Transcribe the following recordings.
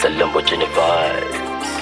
It's a Lamborghini vibe.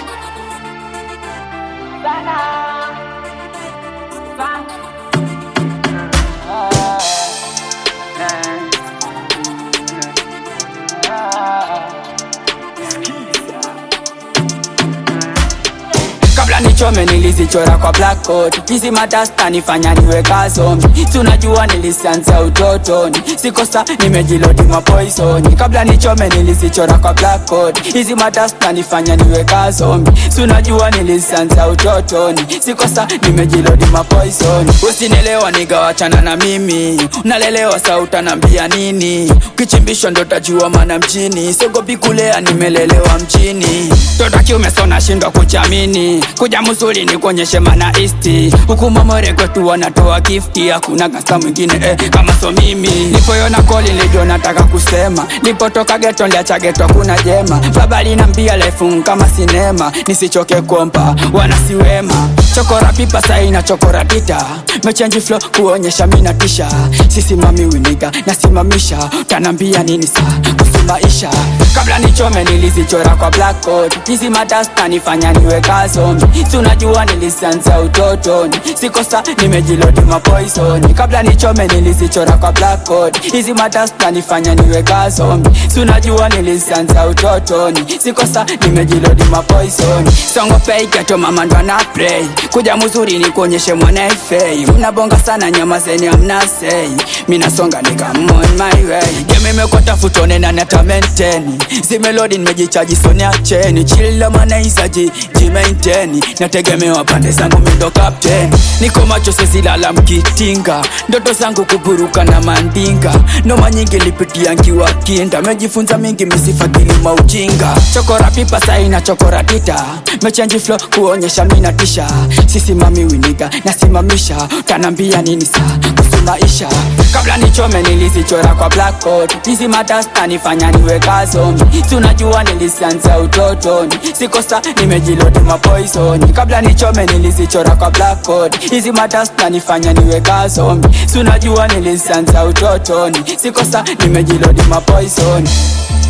kabla nichome nilizichora kwa blackboard hizi madasta nifanya niwe kazombi tunajua nilisianza utotoni sikosa nimejilodi mapoisoni kabla nichome nilizichora kwa blackboard hizi madasta nifanya niwe kazombi tunajua nilisianza utotoni sikosa nimejilodi mapoisoni usinelewa nigawachana na mimi unalelewa sa utanambia nini ukichimbishwa ndo tajua mana mjini sogopi kulea nimelelewa mjini tota kiume sona shindwa kuchamini kuja mzuri ni kuonyeshe mana isti huku mamore kwetu wanatoa gifti hakuna gasta mwingine eh, kama so mimi nipoyona koli nilijo nataka kusema nipotoka geto liacha geto kuna jema baba linambia lefu kama sinema nisichoke kompa wanasiwema chokora pipa saina chokora tita mechenji flo kuonyesha mina tisha sisimami winiga nasimamisha utanambia nini saa kuhusu maisha kabla nichome nilizichora kwa blackboard hizi madasta nifanya niwe kazombi tunajua nilisianza utotoni sikosa nimejilodi mapoisoni kabla nichome nilizichora kwa blackboard hizi madasta nifanya niwe kazombi tunajua nilisianza utotoni sikosa nimejilodi mapoisoni songopei keto mama ndo ana play kuja mzuri ni kuonyeshe mwana fei mnabonga sana nyama zeni amnasei minasonga nikamon my way gemimekota futone na neta menteni zimelodi nimejichaji soni acheni chila manaizaji jimainteni nategemewa pande zangu mindo kapteni niko macho sezilala mkitinga ndoto zangu kuburuka na mandinga noma nyingi lipitia nkiwa kinda mejifunza mingi misifakili maujinga chokora pipa saina chokora tita mechenji flo kuonyesha mina tisha sisimami winiga nasimamisha utanambia nini saa kuhusu maisha kabla nichome nilizichora kwa blackboard hizi madasta nifanya niwe kazombi tunajua nilisianza utotoni sikosa nimejilodi mapoisoni kabla nichome nilizichora kwa blackboard hizi madasta nifanya niwe kazombi tunajua nilisianza utotoni sikosa nimejilodi mapoisoni